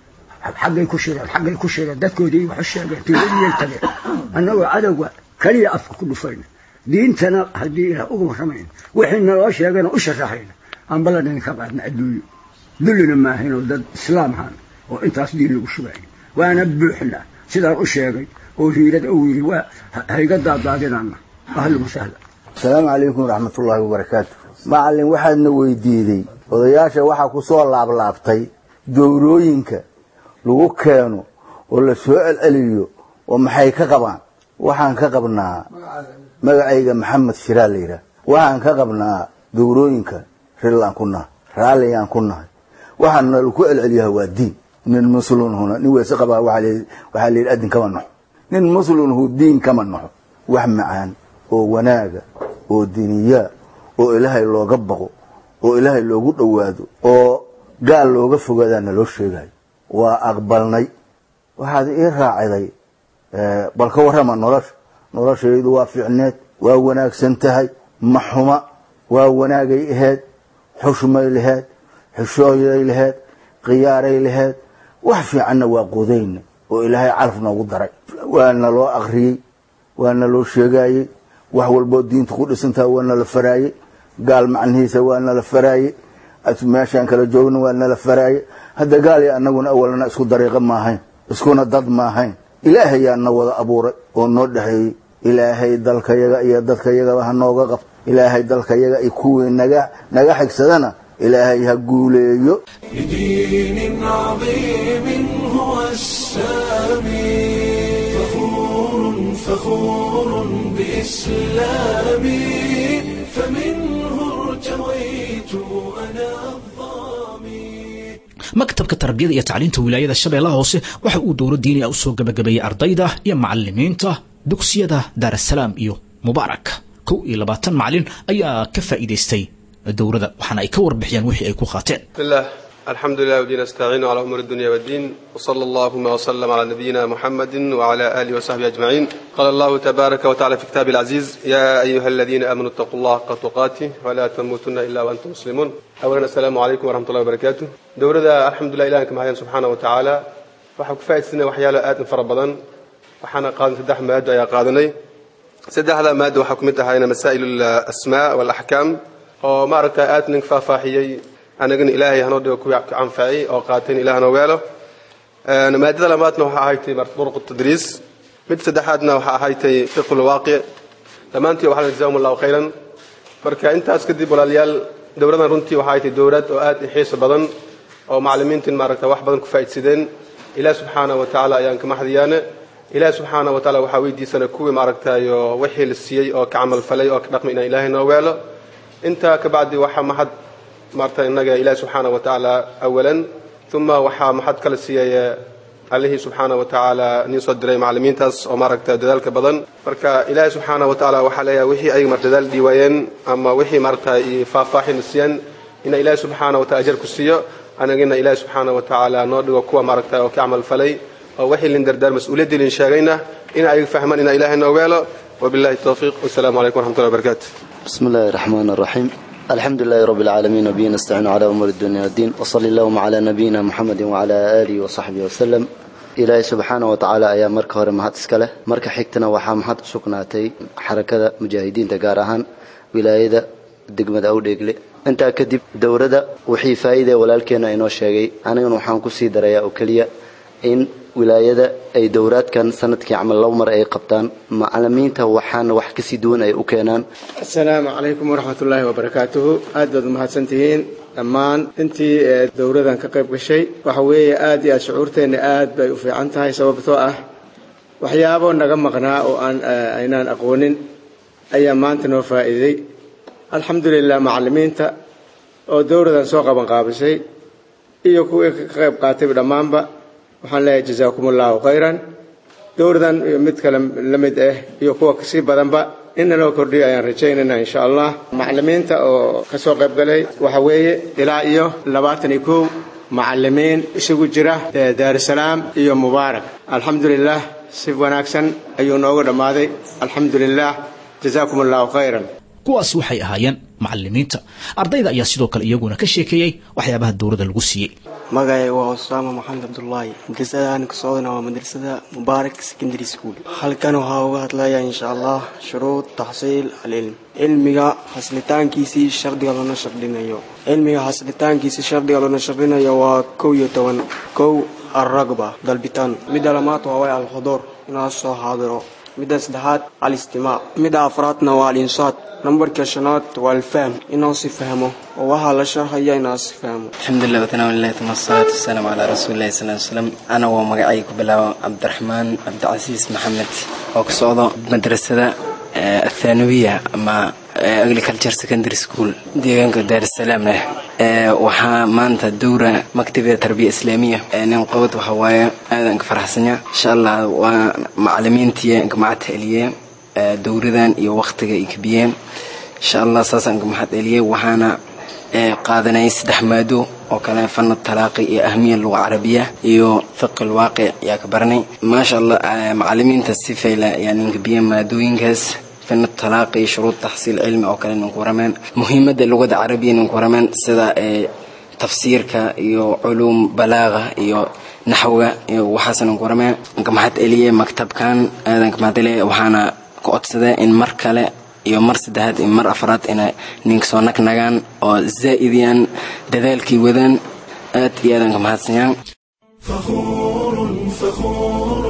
xaggay ku shireen xaggay ku shireen dadkoodii waxu sheegeen tiiradiyay tageen annagoo cadowga keliya afka ku dhufayna diintana haddii ilaah uga warramayna wixii naloo sheegayna u sharaxayna aan ballan idinka qaadna adduunyo dullina maahaynoo dad islaam ahaan oo intaas diin lagu shubayo waana buuxna sidaan u sheegay oo hiirad uu yidhi waa hayga daadaadinana ahlan wasahla asalaamu calaykum waraxmatullaahi wabarakaatu macallin waxaadna weydiiday odayaasha waxaa ku soo laablaabtay dowrooyinka lagu keeno oo la soo celceliyo oo maxay ka qabaan waxaan ka qabnaa magacayga maxamed shiraa la yidhaah waxaan ka qabnaa dowrooyinka rillaan ku nahay raalliyaan ku nahay waxaana laku celceliyaha waa diin nin muslimhuna nin weyse qabaa waxaa la yidhi adin kama naxo nin muslimhu diin kama naxo wax macaan oo wanaaga oo diniyaa oo ilaahay looga baqo oo ilaahay loogu dhowaado oo gaal looga fogaadaa naloo sheegayo waa aqbalnay waxaad ii raaciday bal ka warrama nolosha noloshaydu waa fiicneed waa wanaagsan tahay ma xuma waa wanaagay aheyd xushmay laheyd xishooyay laheyd khiyaaray laheyd wax fiicanna waa qodayna oo ilaahay calaf noogu daray waana loo akriyey waana loo sheegaayey wax walboo diinta ku dhisantaha waa nala faraaye gaal macnihiisa waa nala faraaye meeshaan kala joogna waa nala faraaye hadda gaal iyo annaguna awalna isku dariiqo maahayn iskuna dad maahayn ilaahayaa na wada abuuray oo noo dhexeeyey ilaahay dalkayaga iyo dadkayagaba ha nooga qabto ilaahay dalkayaga iyo kuwii naga naga xigsadana ilaahay ha guuleeyo لدين عظيم هو السامي فخور فخور بإسلامي فمنه ارتويت أنا الظامي maktabka tarbiyada iyo tacliinta wilaayada shabeellaha hoose waxa uu dowlo diiniya u soo gabagabeeyey ardayda iyo macalimiinta dugsiyada daarasalaam iyo mubaarak kow iyo labaatan macalin ayaa ka faa'iidaystay dowladda waxaana ay ka warbixiyeen wixii ay ku qaateen بسم الله الحمد لله ودين نستعين على أمور الدنيا والدين وصلى اللهم وسلم على نبينا محمد وعلى آله وصحبه أجمعين قال الله تبارك وتعالى في كتابه العزيز يا أيها الذين آمنوا اتقوا الله حق تقاته ولا تموتن إلا وأنتم مسلمون أولا السلام عليكم ورحمة الله وبركاته دورة الحمد لله إلهك معين سبحانه وتعالى waxaa ku faa'iidsana waxyaalo aad u fara badan waxaana qaadan saddex maado ayaa qaadanay saddexda maado waxaa ku mid ahayna masaa'il alasmaa walaxkaam oo maaragta aad nin faahfaahiyey anagana ilaahay hanoo dhigo kuwii anfacay oo qaatayn ilaah hanoo weelo maadada labaadna waxaa ahaytay duruq tadriis mid saddexaadna waxaa ahaytay fiqhu lwaaqic dhammaantii waxaa jazaahum allahu khayran marka intaas kadib walaalayaal dowladan runtii waxaa ahaytay dowlad oo aad i xiiso badan oo macalimiintin maaragta wax badan ku faa'iidsadeen ilaah subxaana wa tacaala ayaan ka maxdiyaane ilaah subxaana wa tacaala waxaa weydiisana kuwii maaragtayo wixii la siiyey oo ka camal falay oo ka dhaqmay inaan ilaahay noo weelo intaa ka bacdi waxaa maxad maarta innaga ilaah subxaana wa tacaala awalan uma waxaa maxad kala siiyey allihii subxaana wa tacaala nin soo diray macalimiintaas oo maaragta dadaalka badan marka ilaahi subxaana wa tacaala waxaa leeyahay wixii ayaga mar dadaal dhiiwaayeen ama wixii maaragta faahfaahin siiyeen ina ilaahi subxaana wa taala ajar ku siiyo anagina ilaahi subxaana wa tacaala noo dhigo kuwa maaragtay oo ka camal falay oo wixii lin dardaar mas-uuliyaddii lin sheegayna in ay fahmaan ina ilaahay noo weelo wabillahi towfiiq wasalaamu calaykum waraxmatullahi wabarakaatu بسم الله الرحمن الرحيم الحمد لله رب العالمين وبه نستعين على أمور الدنيا والدين وصلى اللهم على نبينا محمد وعلى آله وصحبه وسلم ilaahay subxaana wa tacaala ayaa marka hore mahad iska leh marka xigtana waxaa mahad u sugnaatay xarakada mujaahidiinta gaar ahaan wilaayada degmada awdheegle intaa kadib dowladda wixii faa'iidee walaalkeena inoo sheegay anigana waxaan kusii darayaa oo keliya in wilaayada ay dowraadkan sanadkii camal laba mar ay qabtaan macalimiinta waxaana wax kasii duwan ay u keenaan asalaamu calaykum waraxmatullaahi wabarakaatuhu aad baad umahadsan tihiin dhammaan intii ee dowladan ka qayb gashay waxa weeye aad iyo aad shucuurteenna aad bay u fiican tahay sababtoo ah waxyaabo naga maqnaa oo aan aynaan aqoonin ayaa maanta noo faa'iiday alxamdulilah macalimiinta oo dowladan soo qaban qaabisay iyo kuwii ka qayb qaatayba dhammaanba waxaan leeyahay jazaakum allahu khayran dowladan iyo mid kale la mid ah iyo kuwa kasii badanba inna loo kordhiyo ayaan rajaynayna insha allah macalimiinta oo ka soo qayb galay waxa weeye ilaa iyo labaatan iyo kow macalimiin isugu jira daarusalaam iyo mubaarak alxamdulilah si wanaagsan ayuu noogu dhammaaday alxamdulilah jazaakum allahu khayran kuwaas waxay ahaayeen macalimiinta ardayda ayaa sidoo kale iyaguna ka sheekeeyey waxyaabaha dowladda lagu siiyey magacay waa usaama maxamed cabdullaahi madrasada aan ka socdana waa madrasada mubaarak secondary school halkan waxaa uga hadlaya insha allah shuruud taxsiil alcilm cilmiga haslitaankiisii shardiga loona shardhinayo cilmiga haslitaankiisii shardiga loona shardhinayo waa kow iyo toban kow alragba dalbitaan midda lamaad waa way alxuduur inaa soo xaadiro midda saddexaad alistimaac midda afraadna waa alinsaat nambarka shanaad waa alfahm inuu si fahmo oo waxaa la sharxaya inaa si fahmo alxamdulilah watanaawalilahi tuma asalaatu wasalaamu calaa rasuulillahi sal ly slam ana waa magacay ku bilaabo cabdiraxmaan cabdicasiis maxamed oo ka socdo madrasada athanawiya ama agriculture secondary school deegaanka daarusalaam leh waxaa maanta dowra maktabida tarbiya islaamiya nin qabad waxa waaye aadan ka faraxsanya insha allah waa macalimiintii ka mahad celiyeen dowradan iyo waqtiga ay kabiyeen insha allah saasaan ka mahad celiyey waxaana qaadanay saddex maado oo kale fana talaaqi iyo ahmiya luga carabiya iyo fiqi lwaaqic ayaa ka baranay maasha allah macalimiinta si fayla ayaa nin kabiyeen maadooyinkaas fina talaaqi shuruud taxsiil cilmi oo kale ninku warameen muhiimadda luqada carabiya ninku warameen sida tafsiirka iyo culuum balaaga iyo naxwiga iyo waxaas ninku warameen ka mahad celiyey maktabkan aadan ka mahad celiyey waxaana ka codsaday in mar kale iyo mar saddexaad iyo mar afraad inay ninka soo nagnagaan oo zaa'idiyaan dadaalkii wadaan aad iyo aadan ka mahadsanyaan فخور فخور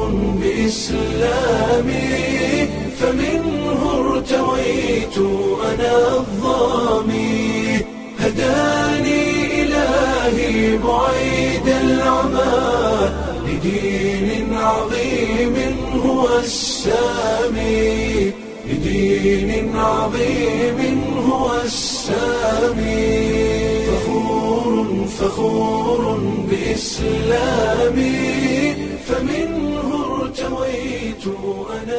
بإسلامي فمنه ارتويت أنا الظامي هداني إلهي بعيد العمى لدين عظيم هو السامي لدين عظيم هو السامي فخور فخور بإسلامي فمنه ارتويت أنا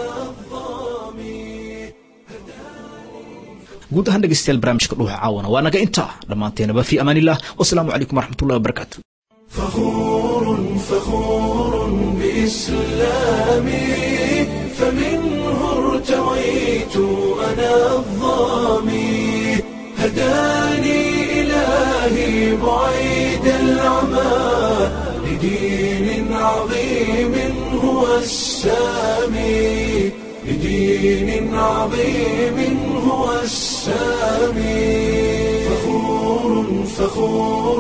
guud ahaan dhegeystayaal barnaamijka dhuuxa caawana waa naga intaa dhammaanteenaba fi amaan illah wasalaamu calaykum waraxmatullahi wabarakaatu فخور فخور بإسلامي فمنه ارتويت أنا الظامي هداني إلهي بعيد العمى لدين عظيم هو السامي لدين عظيم هو السامي فخور فخور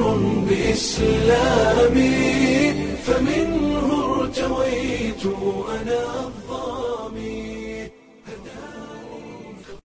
بإسلامي فمنه ارتويت أنا